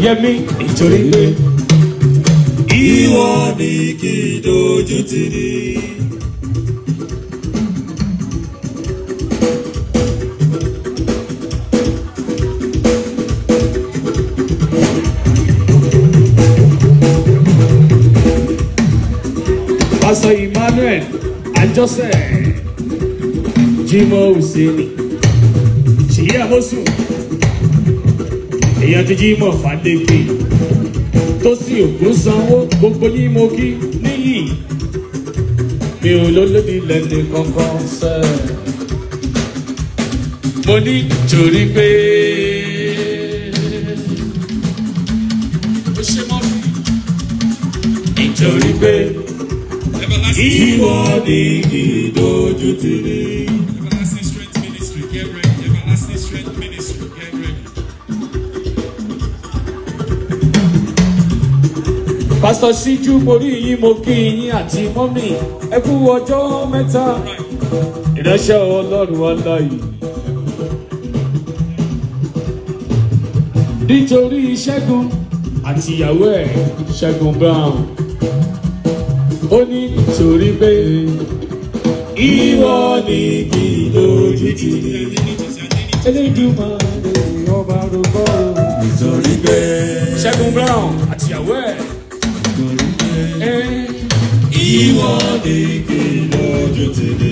yẹmi nítorí pé ìwọ ni kì í dojú tì ní. Pastor Emmanuel Ajose Jimoh Hussaini Ṣèyí Àmọ́sùn èèyàn ti Jimoh Fadeke tó sì ògùn sanwó gbogbo yín mo kí níyì mi ò lólódì lẹ́nu kankan sẹ́ mo ní torí pé ó ṣe mọ́ fi nítorí pé ìwọ ni kì í dojú tì ní. Everlasting Strength Ministry, get ready. Everlasting Strength Ministry, get ready. pásítọ̀ síjú mo rí yín mo kí yín àti mọ́mì ẹ kú ọjọ́ mẹ́ta ìránṣẹ́ ọlọ́run aláyè. nítorí ṣẹ́gun àti ìyàwó ẹ̀ ṣẹ́gun brown ó ní torí pé ìwọ ni kì í dojú tì ní. elédùmarè ọba rògbò nítorí pé ṣẹ́gun brown àti ìyàwó ẹ̀. ẹ̀ ìwọ ni kì í dojú tì ní.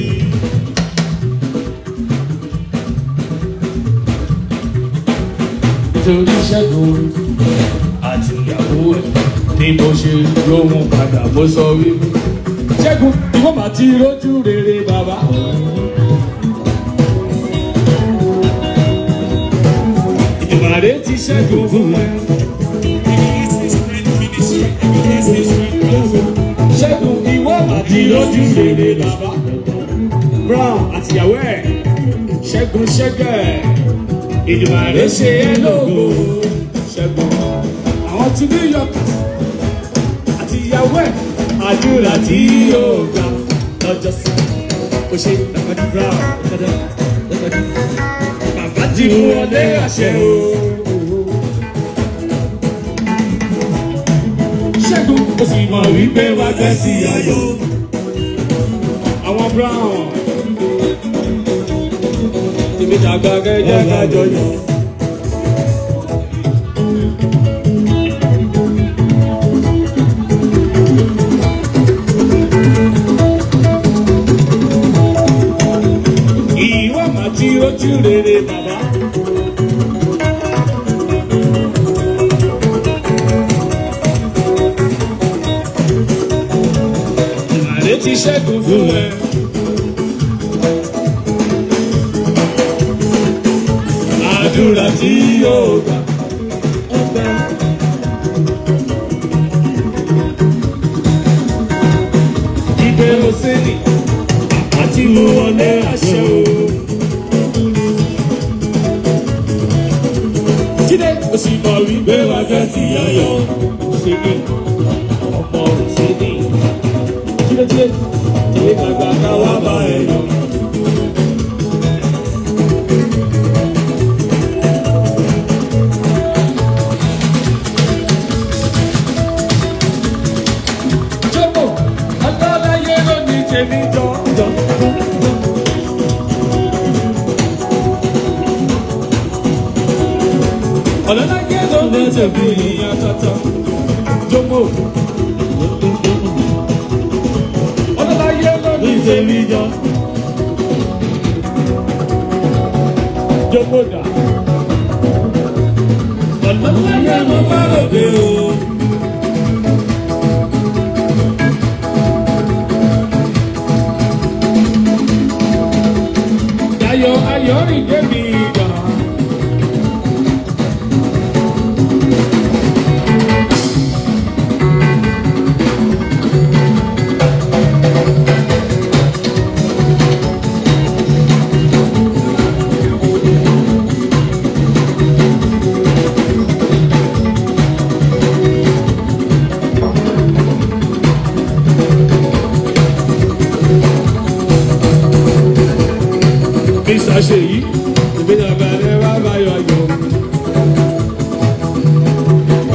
nítorí ṣẹ́gun àti ìyàwó ẹ̀ ni mo ṣe lóhun padà mo sọ wípé ṣẹ́gun ìwọ́n máa ti rójú rere bàbá. ìmàrè ti ṣẹ́gun fún ẹ Everlasting Strength Ministry, Everlasting Strength Ministry. ṣẹ́gun ìwọ́n máa ti rójú rere bàbá. brown àti ìyàwó ẹ̀ ṣẹ́gun ṣẹ́gẹ̀ ìdìmàrè ṣe é lógo ṣẹ́gun àwọn tí new york àti ìyàwó ẹ̀ àdúrà tí yóò gbà lọ́jọ́ sí kò ṣe dàgbàdì brown dàgbàdì bàbá ti mú ọdẹ àṣẹ o. ṣẹ́gun ó sì mọ̀ wípé wá gbẹ́ sí ayọ̀ àwọn brown tèmi dàgbà gẹ́gẹ́ kájọ yàn. ìwọ máa ti rojú rere bàbá. Àrè ti ṣẹ́gun fún ẹ. Àdúrà tí yóò gbà. Ìbẹ̀rù sí ni àti mú wọlé àṣẹ o. Jíde kò sì mọ̀ wípé wá fẹ́ sí ayọ̀. Ṣé ní ọmọ rẹ̀ ṣe ní? Jíde jíde jíde gbàgbà ká wá bá ẹ yọ. Jọ́pọ̀ aláláyé ló ní tèmi jọ jọ. Ọ̀làláyé ló ní tèmi yàtọ̀tọ̀. Jọ́pọ̀ ọ̀làláyé ló ní tèmi jọ. Jọ́pọ̀ dà. Ọ̀làláyé ló bá lòdì o. Ayọ̀ ayọ̀ rìn débi ìgbà. Mr. Ṣèyí, ìgbéyàwó rẹ̀ wá báyọ̀ yọ.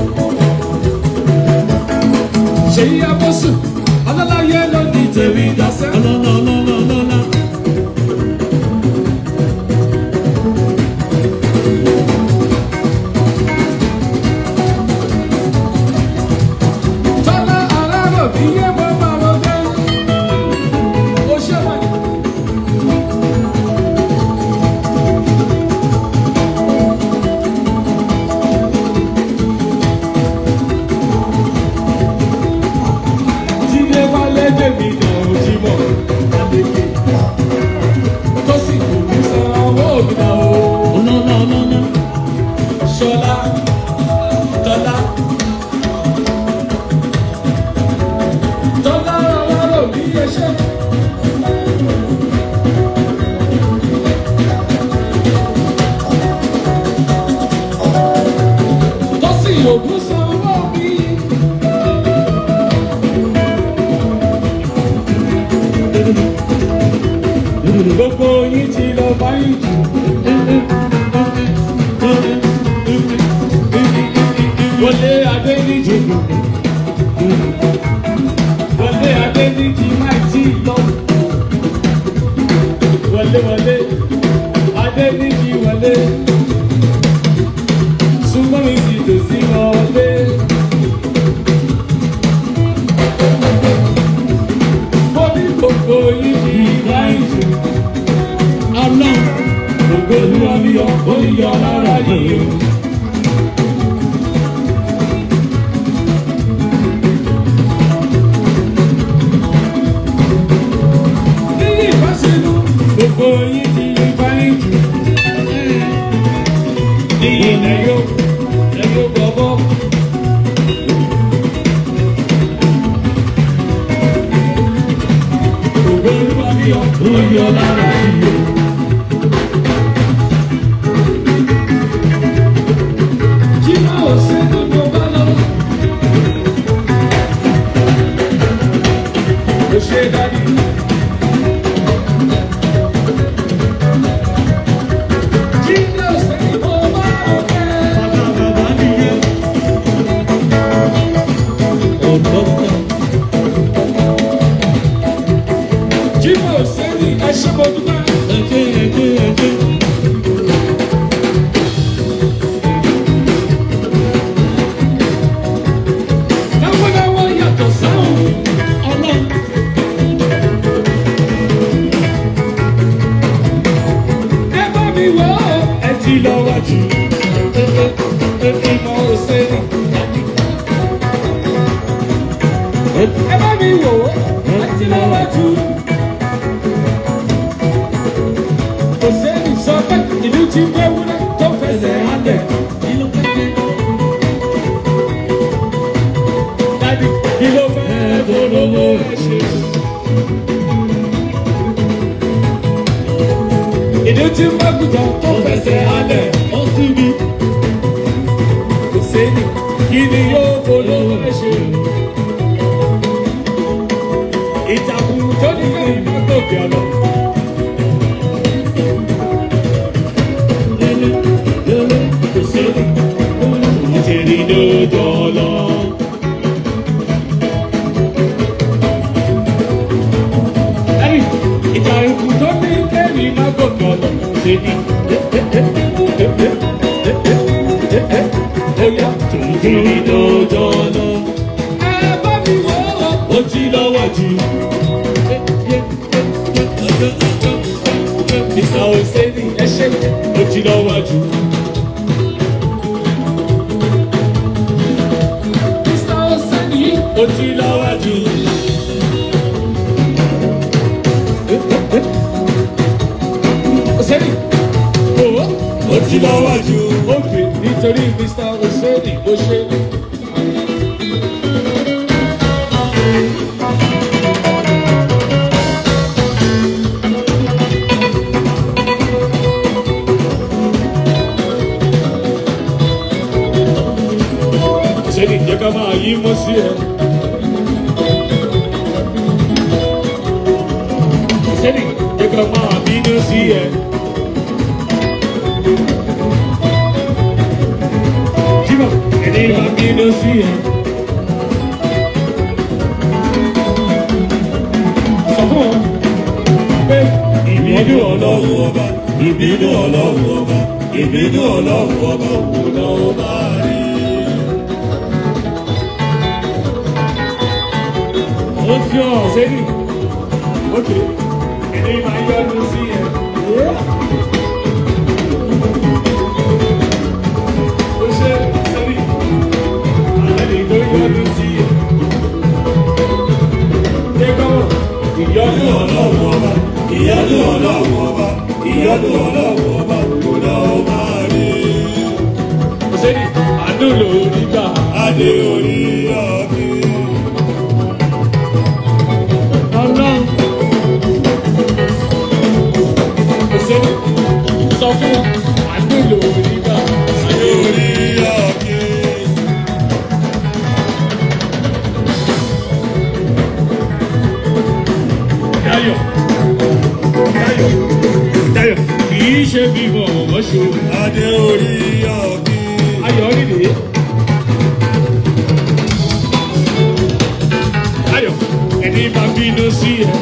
sí ẹṣẹ́. Tọ́sí ògùn sanwó mi. Gbogbo yín ti lọ báyìí jù. Wọlé Adéníjì. Wọlé Adéníjì máa tí lọ. Wọlé wọlé Adéníjì wọlé. Súnmọ́ mi sì tòsí wọlé. Mo ní gbogbo yín ti báyìí jù. Ọlọ́run gbogbo olúwa mi yọ, ó yọ lára yìí o. Níyì bá ṣe lú, gbogbo yín ti yí báyìí jù. Níyì lẹ́yọ́, lẹ́yọ́ bọ̀bọ̀. Gbogbo olúwa mi yọ, ó yọ lára yìí o. Kí máa ò ṣe gbogbo bá lọ. Ó ṣe dájú. Kí máa ò ṣe gbogbo bá ọ̀kẹ́. Kí máa ò ṣe ní ẹṣẹ́ mo dúpẹ́. Láwọ́láwọ́ yàtọ̀ sáwọn ọlọ́run. Ẹ bá mi wò ó, ẹ ti lọ wájú. Ìmọ̀ òṣèlú. Ẹ bá mi wò ó, ẹ ti lọ wájú. Òṣèlú sọ pé ìlú ti gbé wúlẹ̀ tó fẹsẹ̀ hálẹ̀. Dádì, kí ló fẹ́ polówó ẹ ṣe? Ìdí tí ń bá gùdọ̀ tó fẹsẹ̀ hálẹ̀. Ó sì bí. Kò séni, kí ni yóò polówó ẹ ṣe? Ìtàkùn tó ní kẹ́yìn má gòkè ọ̀nà. Kò séni, ìtẹ̀rí lójó lọ. Ẹ̀rí, ìtàkùn tó ní kẹ́yìn má gòkè ọ̀nà. Kò séni. Oya, ìtẹ̀rí lójó lọ. Ẹ bá mi wò ó, ó ti lọ́wọ́ jù. Mr. Oseni, ẹ ṣe, ó ti lọ́wọ́ jù. Mr. Oseni, ó ti lọ́wọ́ jù. Oseni, owó, ó ti lọ́wọ́ jù. Ókè, nítorí Mr. Oseni, ó ṣe. Oseni, jẹ́ ká máa yí mọ́ sí ẹ. Oseni, jẹ́ ká máa bínú sí ẹ. Jímọ̀, ẹni máa bínú sí ẹ. Sọ fún wọn pé ìbínú ọlọ́run ọba, ìbínú ọlọ́run ọba, ìbínú ọlọ́run ọba òun náà ó máa rí. Ó fi hàn sẹ́yìn. Ókè, ẹni máa yọ́nu sí ẹ. Ó ṣe sẹ́yìn. Àlẹ́ tó yọ́nu sí ẹ. Ṣé kọ́mọ̀? Ìyọ́nú ọlọ́run ọba. Ìyọ́nú ọlọ́run ọba. Ìyọ́nú ọlọ́run ọba. Kò náà ó máa rí. Ó sẹ́yìn. Àánú lòórí gbà. Adé orí ọ̀gbìn. ṣe bímọ wọ́n ṣe Adé orí ọ̀gbìn. ayọ̀ nídìí. ayọ̀ ẹni bá bínú sí ẹ.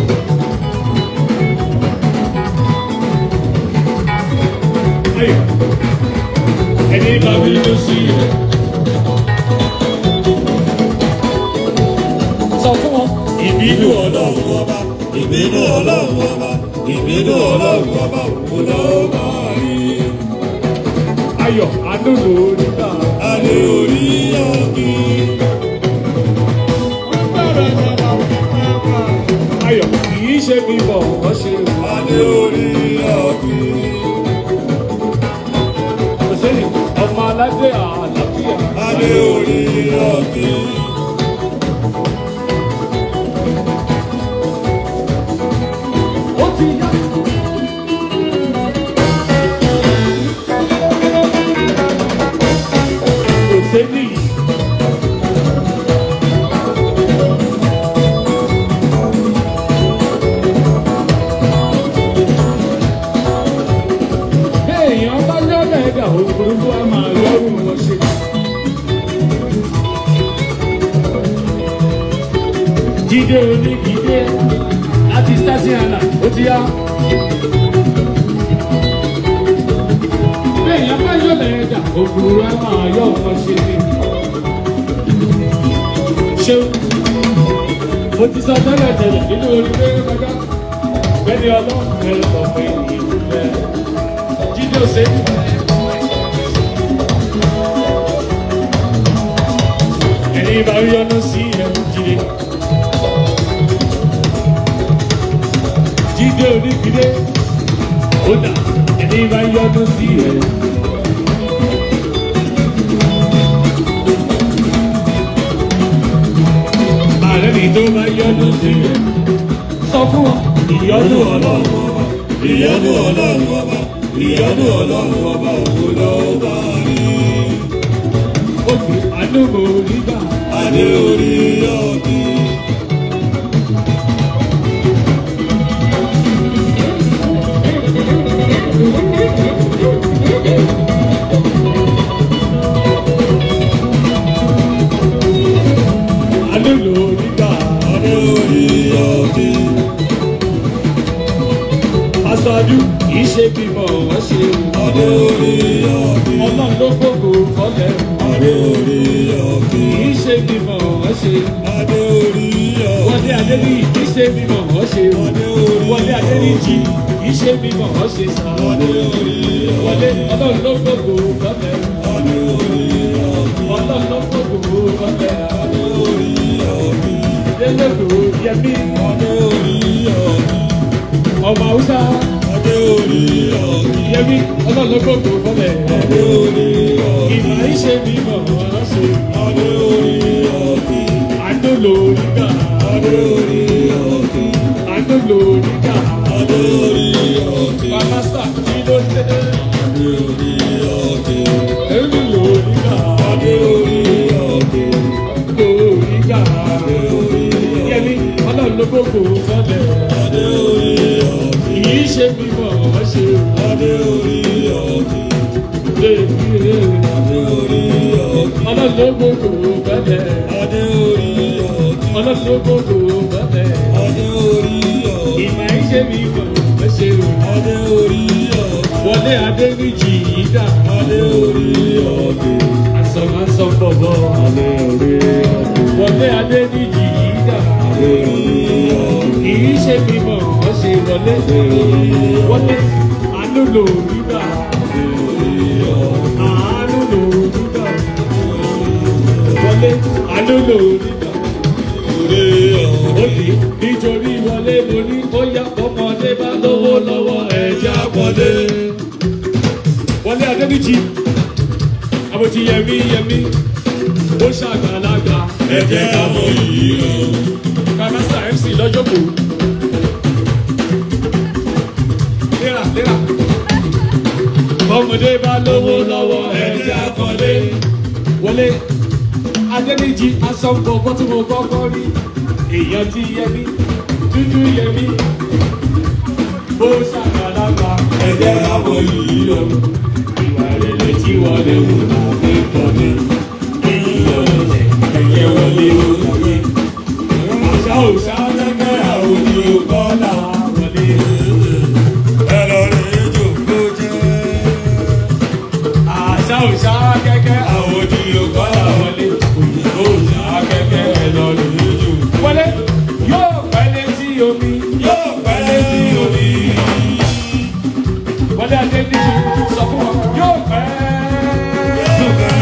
ayọ̀ ẹni bá bínú sí ẹ. sọ fún wọn. ìbínú ọlọ́run ọba Ìbínú ọlọ́run ọba. Ìbínú ọlọ́run ọba. Kò lọ́wọ́ máa rí. ayọ̀ àdúgbò nígbà. Adé orí ọ̀gbìn. ayọ̀ kì í ṣe bímọ wọ́n ṣe Adé orí ọ̀gbìn. kò sẹ́yìn ọmọ aládé àlàáfíà. Adé orí ọ̀gbìn. ó ti yá. kò sẹ́yìn. èèyàn bá lọ́lẹ̀ ẹ̀dá òfurufú a máa lọ́rùn wọn ṣe. jíde onígídé láti sátìhánà ó ti yá. èèyàn bá lọ́lẹ̀ ẹ̀dá òfurufú a máa yọ wọn ṣe. ṣé mo ti sọ tẹ́lẹ̀ tẹ́lẹ̀ nínú orílẹ̀ kọjá bẹ́ẹ̀ ni ọlọ́run ẹ̀rọ ọ̀pẹ ìlú bẹ́ẹ̀ jíde ọ̀sẹ̀. ẹni bá rí ọ̀nà sí ẹ̀ jíde. jíde onígbìdé ó dà ẹni bá rí ọ̀nà sí ẹ̀. ààrẹ mi tó bá yọ̀nà sí ẹ̀. sọ fún wọn ìyọ́nú ọlọ́run ọba Ìyọ́nú ọlọ́run ọba. Ìyọ́nú ọlọ́run ọba. Kò lọ́wọ́ máa rí. òkè àdógò nígbà. Adé orí ọ̀gbìn. àdógò nígbà. Adé orí ọ̀gbìn. aṣáájú kì í ṣe bímọ wọ́n ṣe Adé orí ọ̀gbìn. ọlọ́run ló gbogbo fọlẹ̀ Adé orí kì ọ̀gbìn. í ṣe bímọ wọ́n ṣe Adé orí ọ̀gbìn. wọlé adéníyì kì í ṣe bímọ wọ́n ṣe Adé orí wọlé adéníyì kì í ṣe bímọ wọ́n ṣe sá Adé orí wọlé ọlọ́run ló gbogbo fọlẹ̀ Adé orí ọ̀gbìn. ọlọ́run ló gbogbo fọlẹ̀ Adé orí ọ̀gbìn. délẹ́gbò yẹmí Adé orí ọ̀gbìn. ọmọ haúsá Adé orí ọ̀gbìn. yẹmí ọlọ́run ló gbogbo fọlẹ̀ Adé orí ọ̀gbìn. ìmọ̀ ìṣe bímọ wọ́n ṣe Adé orí ọ̀gbìn. àdólò nígbà Adé orí ọ̀gbìn. àdólò nígbà. Adé orí ọ̀gbìn. Pàmásà kí ló dé? Adé orí ọ̀gbìn. Èmi lò nígbà. Adé orí ọ̀gbìn. Lò nígbà. Adé orí ọ̀gbìn. Yẹmi ọlọ́run ló gbogbo sọ́lẹ̀. Adé orí ọ̀gbìn. Kì í ṣe bímọ wọ́n ṣe Adé orí ọ̀gbìn. léèkì rè. Adé orí ọ̀gbìn. Ọlọ́run ló gbogbo sọ́lẹ̀. Adé orí ọ̀gbìn. Ọlọ́run ló gbogbo sọ́lẹ̀. Adé orí ọ̀gbìn. Ìmọ̀ ìṣe bímọ wọ́n ṣe Adé orí ọ̀gbìn. wọlé adé níjì yìí dà. Adé orí ọ̀gbìn. Àsọ̀ máa ń sọ bọ̀bọ̀. Adé orí ọ̀gbìn. Wọlé adé níjì yìí dà. Adé orí ọ̀gbìn. kì í ṣe bímọ wọ́n ṣe wọlé wọlé àánú lò nígbà àánú lò nígbà wọlé àánú lò nígbà òdì nítorí wọlé mo ní ó yá ọmọdé bá lówó lọ́wọ́ ẹ̀jẹ̀ àpọ̀lé wọlé adébíjì àbòtí yẹmí yẹmí ó ṣàgbàlagbà Ẹ jẹ́ ká mọ iyì rẹ̀. kàmásà mc lọ́jọ́ kò. léra léra. ọmọdé bá lówó lọ́wọ́ ẹ̀jẹ̀ akọ́lé. wọlé adẹ́nìjì asọ́nbọ̀ bọ́ tí mo kọ́kọ́ rí. èèyàn ti yẹ mí dúdú yẹ mí. ó ṣàgbàlagbà ẹ̀jẹ̀ àbọ̀ yìí lọ. ìwà rẹ̀ tí wọ́n lè wù láti pọ̀ ní. ìyọ̀lẹ̀ ẹ̀yẹ wọlé òye. àṣà òṣà lẹ́gbẹ́ àwọn òní ọgọ́là wọlé. ẹ̀rọ rẹ̀ jòkó jẹ́. àṣà òṣà kẹ́kẹ́ àwọn òní ọgọ́là wọlé. òyìnbó òṣà kẹ́kẹ́ ẹ̀ lọ lè jù. wọlé yóò pẹ́ létí omi. yóò pẹ́ létí omi. wọlé adé níbi sọ fún wọn yóò pẹ́. yóò pẹ́.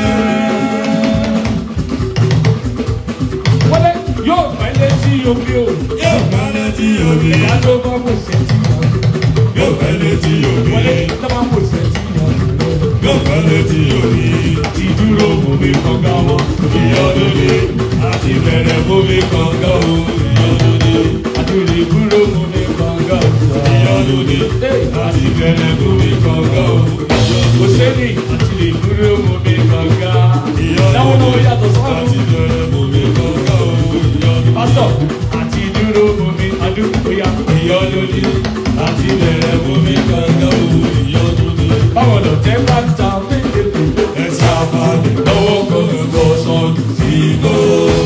wọlé yóò pẹ́ létí omi o. yóò pẹ́ létí omi. ìyá tó bá kò sẹ́tì lọ. yóò pẹ́ létí wọlé omi. tó bá kò sẹ́tì lọ. yóò pẹ́ létí omi. ti dúró omi kọ̀ọ̀kan wọn. ìyọ́dúnlé àti bẹ̀rẹ̀ bómi kọ̀ọ̀kan o. ìyọ́dúnlé àtúndì dúró omi kọ̀ọ̀kan sọ. ìyọ́dúnlé àti bẹ̀rẹ̀ bómi kọ̀ọ̀kan o. kò sẹ́ni àti lè dúró omi kọ̀ọ̀kan. láwọn náà yàtọ̀ sọ́ọ̀nù. àti bẹ̀rẹ̀ bómi kọ̀ọ̀kan o. ìyọ́dúnlé pásítọ̀ àti dúró omi àdúgbò ya. ìyọ́dúnlé àti bẹ̀rẹ̀ bómi kọ̀ọ̀kan o. ìyọ́dúnlé báwọn lọ tẹ́ bá ń ta fẹ́ẹ́fẹ́ ẹ̀sẹ̀ àbálẹ̀ lọ́wọ́ kọ̀ọ̀kan sọ́ọ̀dù sí igbó.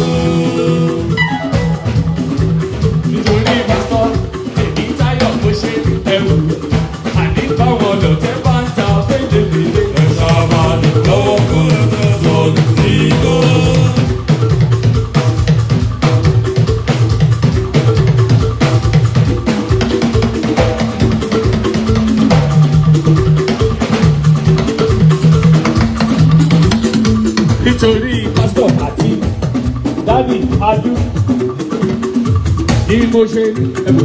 nítorí pásítọ̀ èmi táyọ̀ kó ṣe ẹrù. àní báwọn lọ tẹ́ bá ń ta fẹ́ẹ́fẹ́ ẹ̀sẹ̀ àbálẹ̀ lọ́wọ́ kọ̀ọ̀kan sọ́ọ̀dù sí igbó. nítorí pásítọ̀ àti dádì adú ní mo ṣe ẹ̀bù.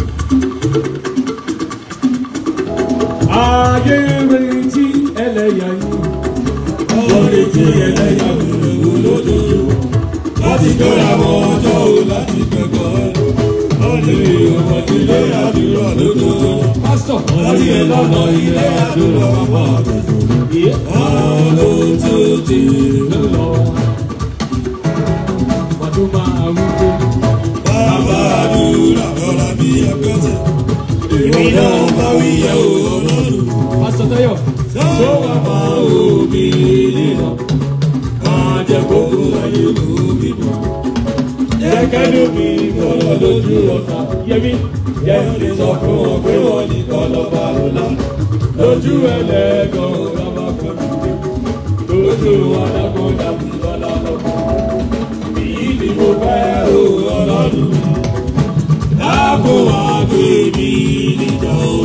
ayé retí ẹlẹ́yà yìí wọ́n retí ẹlẹ́yà wò lójoojúmọ́ láti gbéra wọn ọjọ́ o láti kẹ́kọ̀ọ́ wọ́n lè ọmọ ilé àdúrà lójoojúmọ́ pásítọ̀ wọ́n rí ẹ lọ́nà ilé àdúrà wọn yìí wọ́n ló tó ti ló lọ. wàdó máa wúwo bàbá àdúrà lọ́la bí ẹgbẹ́sẹ̀ èmi náà bá wí yẹ o ọlọ́run pásítọ̀ táyọ̀ tó wà máa wò mí nínú máa jẹ gbogbo ayé ló bí mọ́ jẹ́kẹ́lú mi kọ́lọ́ lójú ọ̀tá yẹmi yẹ́n lè sọ fún wọn pé wọ́n nìkan lọ́ba ọ̀la lójú ẹlẹ́gàn lọ́ba kan lójú adágún dàbí lọ́la lọ́kàn èyí ni mo fẹ́ o ọlọ́run dáàbò wá gbé mi níjà o.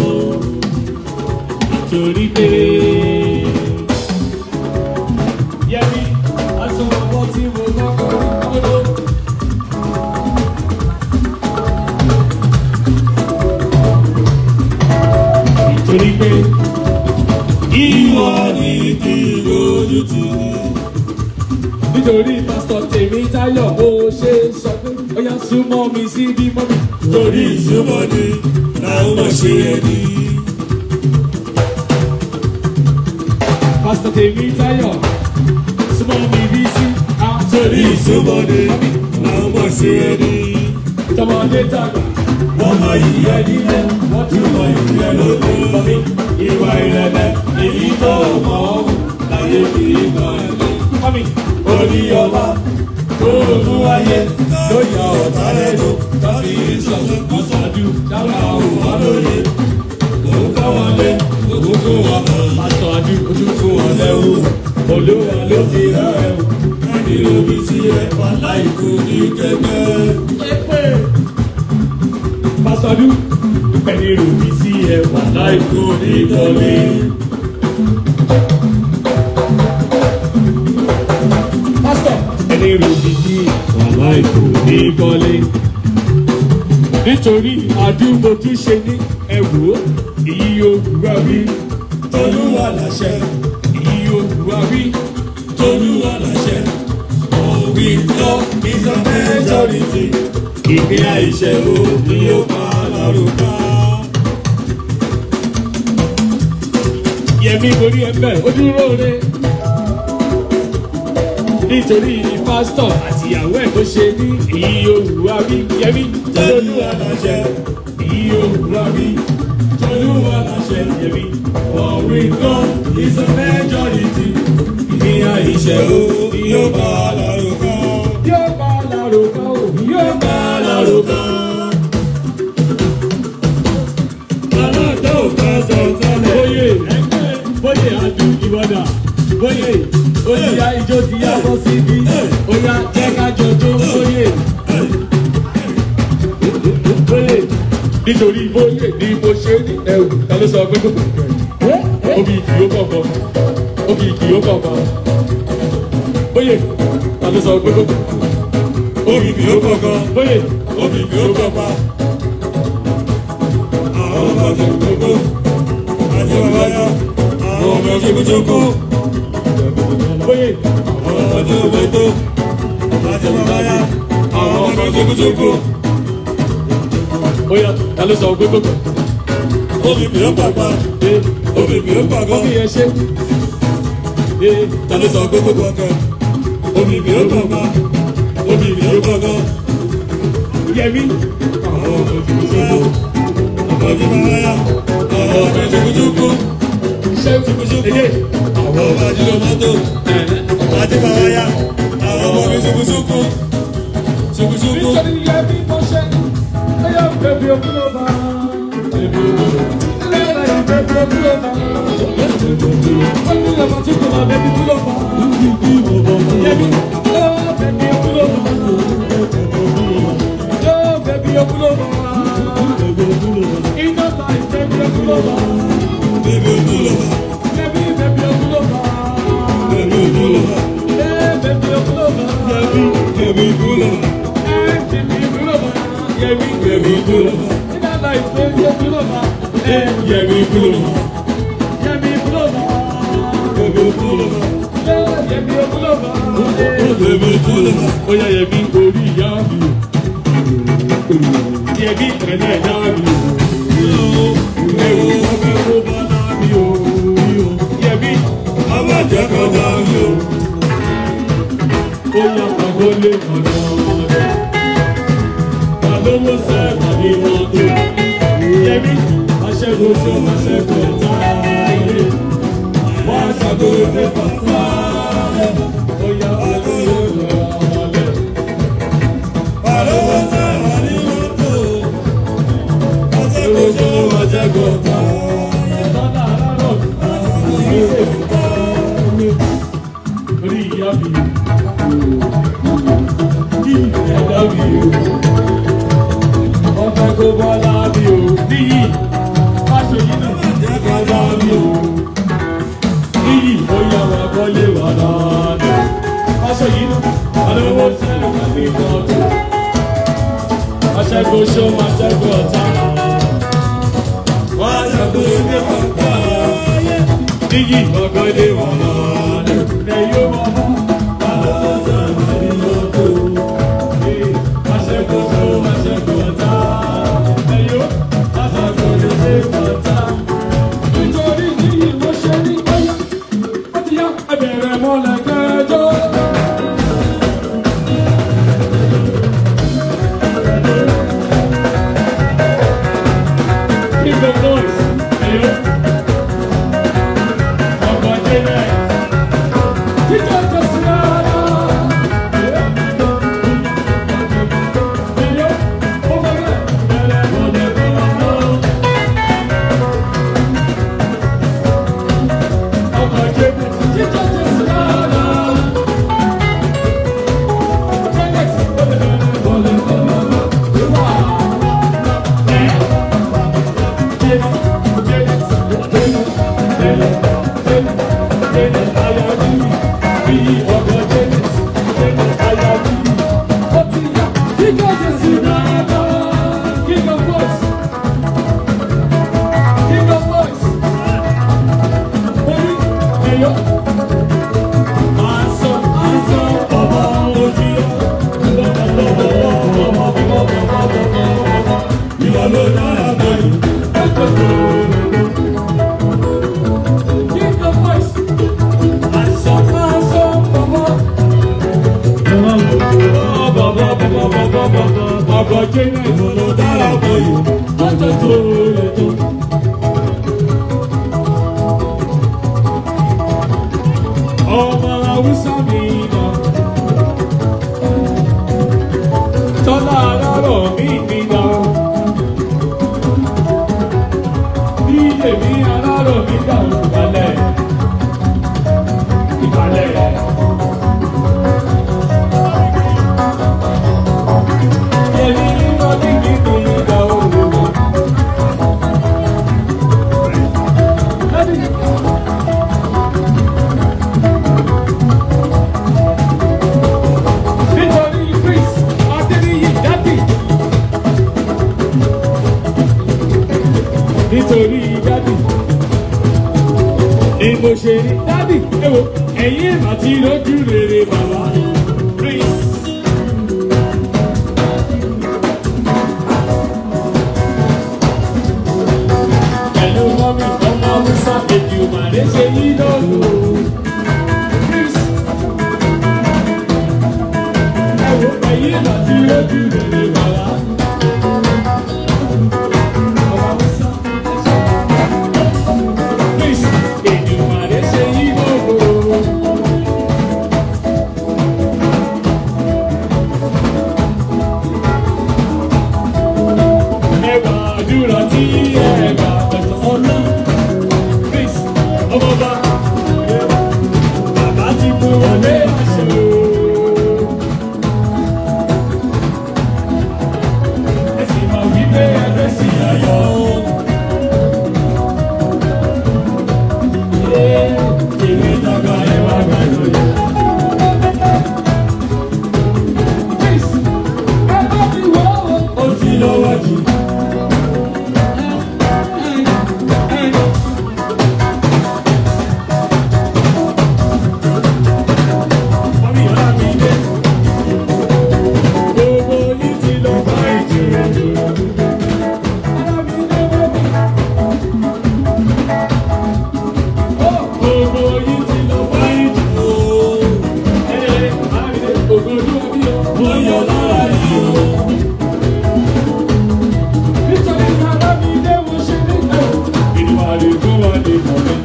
torí pé yẹmi aṣọ ọwọ́ tí mo kọ́kọ́ rí kọ́dọ̀. nítorí pé ìwọ ni kí lójú ti ní. nítorí pásítọ̀ tèmi táyọ̀ bó ṣe sọ pé ó yá súnmọ́ mi sí bí mọ́mí. torí ìsúnmọ́ni làwọn máa ṣe ẹni. pásítọ̀ tèmi táyọ̀ súnmọ́ mi bí sí. torí ìsúnmọ́ni làwọn máa ṣe ẹni. tọmọdé tàgbà wọ́n máa yí ẹni lẹ́ wọ́n tún máa yí ẹ lóde. ìwà ìrẹ̀lẹ̀ èyí tó mọ̀ ọ́ láyé kì í kan ẹ̀mí. mọ́mí. orí ọba tó mú ayé ló yà ọ̀tá lẹ́nu tàbí ìsọ̀tún kọ́sàdú dáhùn àwọn wà lóye. òun kọ́ wọn lé òun fún wọn pásítọ̀ adú ojú fún wọn lẹ́wù. olúwa ló fi rán ẹ̀wù láti omi sí ẹ̀fà láìkú ní kẹ́kẹ́. pásítọ̀dù pẹ̀lú ròbí sí ẹwà láìkú ní kọ́lé. pásítọ̀ pẹ̀lú ròbí sí ẹwà ìkò ní kọ́lé. nítorí àdúgbò tún ṣe ní ẹ̀wò èyí òwúrọ̀ rí tolúwa làṣẹ èyí òwúrọ̀ rí tolúwa làṣẹ. òwì lọ ìsọmẹjọrìtì ìpín àìṣẹ o ni ó pa lárúkà. yẹmi borí ẹgbẹ́ ó dúró re nítorí pásítọ̀ àtìyàwó ẹ̀ tó ṣe ní èyí òwúrọ̀ rí yẹmi tolúwa làṣẹ yìí ó rọrí tolúwa láṣẹ yẹmi ọ̀rìn kan is a majority ìyá ìṣẹ́ o yóò bá a lárò kan yóò bá lárò kan o yóò bá a lárò kan. aláàtọ̀ ò ká sọ sálẹ̀. bóyè bóyè adu ìwọ́dà bóyè ó ti ya ijó ti yá bọ́ síbi ó yá jẹ́ ká jọjó bóyè bóyè nítorí bóyè ni mo ṣe ní ẹrù ta ló sọ pé kò kò obì kì í ó kọ̀ọ̀kan obì kì í ó kọ̀ọ̀kan bóyè ta ló sọ pé kò kò Omi kì í ó kọ̀ọ̀kan, bóyè omi kì í ó kọ̀ọ̀kan. Àwọn ọmọ ti gbogbo, àti bàbá yá. Àwọn ọmọ ti gbogbo, bóyè àwọn ọmọ ti gbogbo, àti bàbá yá. Àwọn ọmọ ti gbogbo, ó yá ta ló sọ pé kò kò omi kì í ó kọ̀ọ̀kan, omi kì í ó kọ̀ọ̀kan. Omi yẹn ṣe. Ee, Ta ló sọ pé kò kọ̀ọ̀kan? Omi kì í ó kọ̀ọ̀kan, omi kì í ó kọ̀ọ̀kan. Yẹmi. Àwọn ọmọ ti gbogbo, àti bàbá yá. Àwọn ọmọ ti gbogbo, Ṣé èdè? àwọn ọmọ ti gbogbo. àti bàbá yá àwọn ọmọ mi ṣubúṣubú ṣubúṣubú Nítorí Yẹmi mo ṣe. Ẹyọ bèbí okú ló bá. Bèbí okú ló bá. Lẹ́yìn bèbí okú ló bá. Ó ní ìyàwó tí kò máa bèbí okú ló bá. Yẹmi. Ó bèbí okú ló bá. Ó bèbí okú ló bá. Iná láì bèbí okú ló bá. bèbè òdúlọ́wà Yẹmi bèbí okú ló bá. bèbè òdúlọ́wà Ẹ bèbí okú ló bá. bèbè bèbè òdúlọ́wà Ẹ bèbí okú ló bá. Yẹmi bèbè òdúlọ́wà Iná láì bèbí okú ló bá. Ẹ yẹmi òdúlọ́wà Yẹmi okú ló bá. bèbè òdúlọ́wà Yẹmi okú ló bá. bèbè òdúlọ́wà Ó yá Yẹmi orí ìyá mi o. Yẹmi ìrẹ̀lẹ̀ ìyá mi o. Ewu ọbẹ̀ wo bá náà mi o. Yẹmi ọmọ jẹ́ kọjá mi o ó yá pàgọ́ lé kọ̀dọ̀ rẹ̀. Àlówó sẹ́ẹ̀kọ̀ ní mọ́tò. Yẹmi aṣẹ́gun tó aṣẹ́gun ọ̀tá ilé. Wọ́n aṣàgò ilé pàṣẹ. Ó yá pàgọ́ lé kọ̀dọ̀ rẹ̀. àlọ́wọ́ sẹ́wà ní mọ́tò ọ̀sẹ̀ kò Aṣẹ́gun ṣe tó wọ́n jẹ́ aṣẹ́gun kọjá ọ̀tá. Bọ́lá àárọ̀ ilé ìta. Orí ìyá mi. Kí ẹ̀dá mi o. Wọ́n fẹ́ kó bọ́lá mi o. Níyì, aṣọ yìí náà jẹ́ bọ́lá mi o. Níyì, ó yá wa kọ́lé wà dáadáa. Aṣọ yìí náà, alówó tẹ̀lé wà ní mọ́tò. Aṣẹ́gun ṣó máa ṣẹ́gun ọ̀tá. wọ́n á ṣàkó ilé pàpà Níyì, ọ̀gọ́dé wà lọ́dẹ̀. Ẹ̀yọ́ wà bá. àlọ́wọ́ sẹ́wà ní mọ́tò Aṣẹ́gun ṣó máa ṣẹ́gun ọ̀tá. Ẹ̀yọ́, aṣẹ́gun lè ṣe ọ̀tá. Nítorí níyì mo ṣe ní ọ̀yá. Ó ti yá ẹbẹ̀rẹ̀ mọ́lẹ̀ kẹjọ́. Keep the voice. Ẹ̀yọ́. Ọkọ̀ jẹ́ náà. Jíjọ́ jọ sí ara. Ẹ̀yọ́. Ó fẹ́ bẹ́ẹ̀. Ẹ̀rẹ̀ mọ́lẹ̀ kẹjọ́. Ọkọ̀ jẹ́ náà. Jíjọ́ jọ sí ara. Janet, ó lè bẹ̀rẹ̀ mọ́lẹ̀ kẹjọ́. Wá. Ẹ̀. ìwà ló dára bẹ́ẹ̀ Ọgọ́ jẹ́ náà ìwà ló dára bẹ́ẹ̀ lọ́jọ́ tó lè tó. ọmọ haúsá mi nà. tọ́lá alárọ̀ mi mi nà. bí èmi alárọ̀ mi dà ó balẹ̀. ìbàlẹ̀. èmi nínú kíkì mi dà ó lò. nítorí chris adéníyì dádì nítorí dádì ni mo ṣe ní dádì ewo ẹ̀yin àti lójú rere bàbá chris. pẹ̀lú mọ́mí ọmọ musa èdè òmàlẹ́ ṣe yí lọ́lọ́ chris. ẹ̀wọ̀ ẹ̀yin àti lójú rere bàbá. Ọmọ Musa. Chris, èdè òmàlẹ́ ṣe yí lọ́lọ́. Ẹwà àdúrà tí ẹ̀gbà ẹ̀tọ́ ọ̀nà. Chris, ọmọba. Bàbá ti mú wọlé àṣẹ o. Ẹ̀sìn máa wí pé ẹgbẹ́ sì ayọ̀. Èrè dàgbà ẹ̀ wá gbà lóye. Chris, ẹ bá mi wọ́ o. Ó ti lọ́wọ́ jù. Mọ́mí ọ̀la mi dé. Gbogbo yìí ti lọ bá ìjìnlẹ̀ jù. Ọ̀la mi dé bọ́bí. Gbogbo yìí ti lọ bá ìjìnlẹ̀. Ẹ ọ̀la mi dé. Ògo olúwa bí o. Mo yọ lára yìí o. Nítorí ọ̀la mi dé mo ṣe nígbà. Ìdùnnú fún wa ní mọ̀ mi.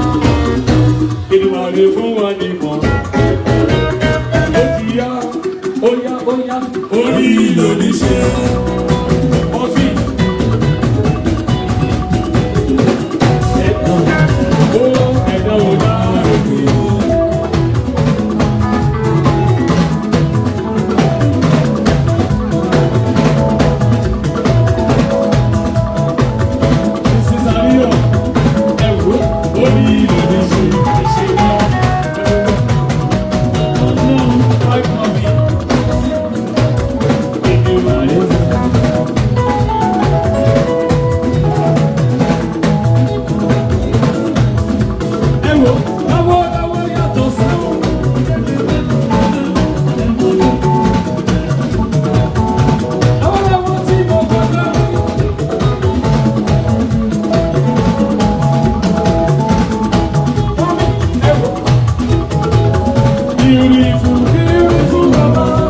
Ìdùnnú fún wa ní mọ̀ mi ó ti yá ó yá ó yá orí lòdì ṣe ọtí. ẹ̀dá ó ẹ̀dá ò dáàbò ó. Sísàríyọ̀ ẹ̀wọ̀ orí lòdì ṣe ṣe náà. Beautiful, beautiful mama.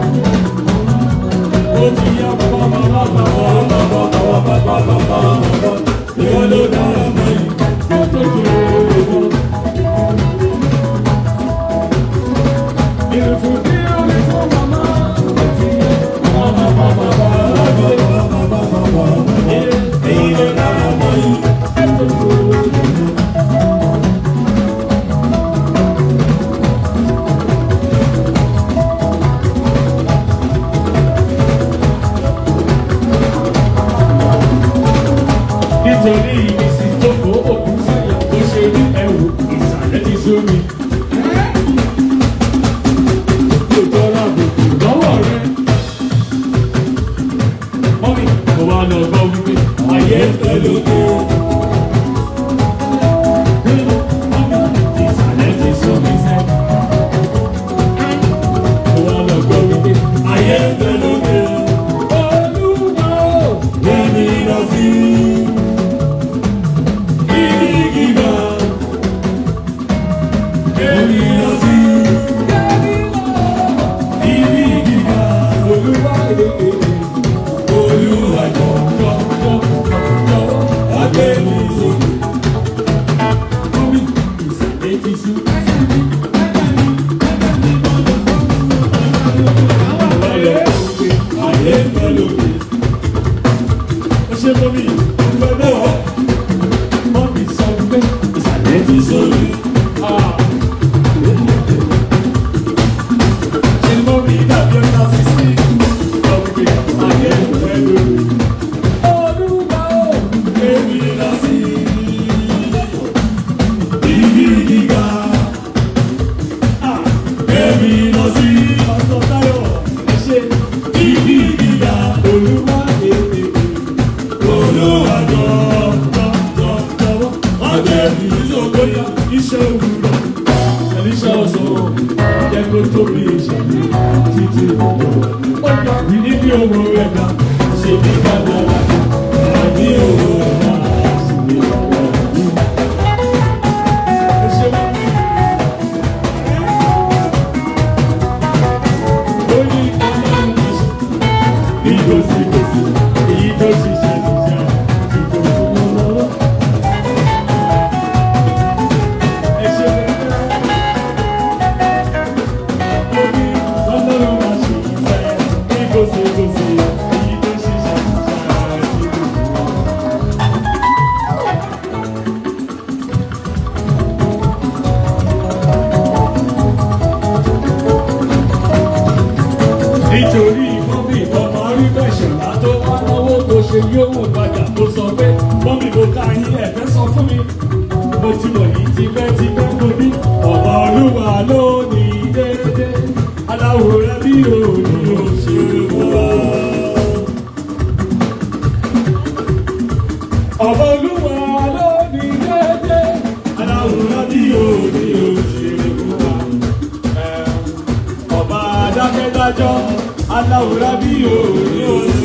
Ó ti yá bàbá bàbá bàbá bàbá bàbá bàbá bàbá. Ìwọ ló dára mọ́ yìí. Ó tó tó lóòótọ́. Beautiful, beautiful mama. Ó ti yá bàbá bàbá bàbá bàbá bàbá bàbá. Ìwọ ló dára mọ́ yìí. Ó tó tó lóòótọ́. nítorí ìrísí tó kó òkú sáyà tó ṣe ní ẹrù ìsàlẹ̀ ti sú mi. Kò tọ́ra àbùkù lọ́wọ́ rẹ̀. Mọ́mí kò wá lọ gbọ́ wípé ayé ń fẹ́ lóde. Mọ́mí ìsàlẹ̀ ti sú mi sẹ́. Kò wá lọ gbọ́ wípé ayé ń fẹ́ lóde. Olúwa ò gbé mi lọ sí. Olúwa gbé mi sókè. Mọ́mí ìsàlẹ̀ ti sú. Ayé ayé ń bẹ lókè. Ó ṣe mọ́mí ìfẹ́ náà. Mọ́mí sọ pé ìsàlẹ̀ ti sórí. Ṣé mọ́mí dàbí ọ̀tá sísè? Sọ pé ayé ń bẹ lókè. Olúwa ó gbé mi lọ sí ibi gíga. Ah, Gbé mi lọ sí Pásítọ̀ Táyọ̀ ẹ ṣé ibi gíga. Olúwa ètè Olúwa jọ jọ jọ jọ̀wọ́. Wọ́n gbé mi sókòyà iṣẹ́ òwúrọ̀. Ẹ̀líṣà ọ̀sán jẹ́ kó tóbi ìṣẹ̀lẹ̀ títí ìwọ̀n. Ó gbà mí níbi owó rẹ̀ ga ṣe bí kádàrá. Àbí owó rẹ̀ ga ṣe bí kádàrá. Ẹ ṣé wọ́n mi. Ó ní ọlọ́run ní ṣe bí gòsìgòsì èyí tó ṣiṣẹ́ ṣiṣẹ́ ti tó fún un lọ́wọ́. Ẹ ṣé wọ́n mi. Ó ní ọlọ́run máa ṣe ìfẹ́ bí gòsìgòsì èyí tó ṣiṣẹ́ ṣiṣẹ́ ti tó fún un lọ́wọ́. nítorí mọ́mí ọmọ rí bẹ̀ṣọ̀lá tó wá náwó tó ṣe yóò padà tó sọ pé mọ́mí mo ká yín ẹ̀fẹ́ sọ fún mi mo ti mọ̀ yìí tipẹ́tipẹ́ mo ní ọ̀bà olúwa ló ní déédé aláwòrán bí òní òṣèlú wa. ọ̀bà olúwa ló ní déédé aláwòrán bí òní òṣèlú wa ọba adákẹ́dájọ́ aláwòrán bí òní òní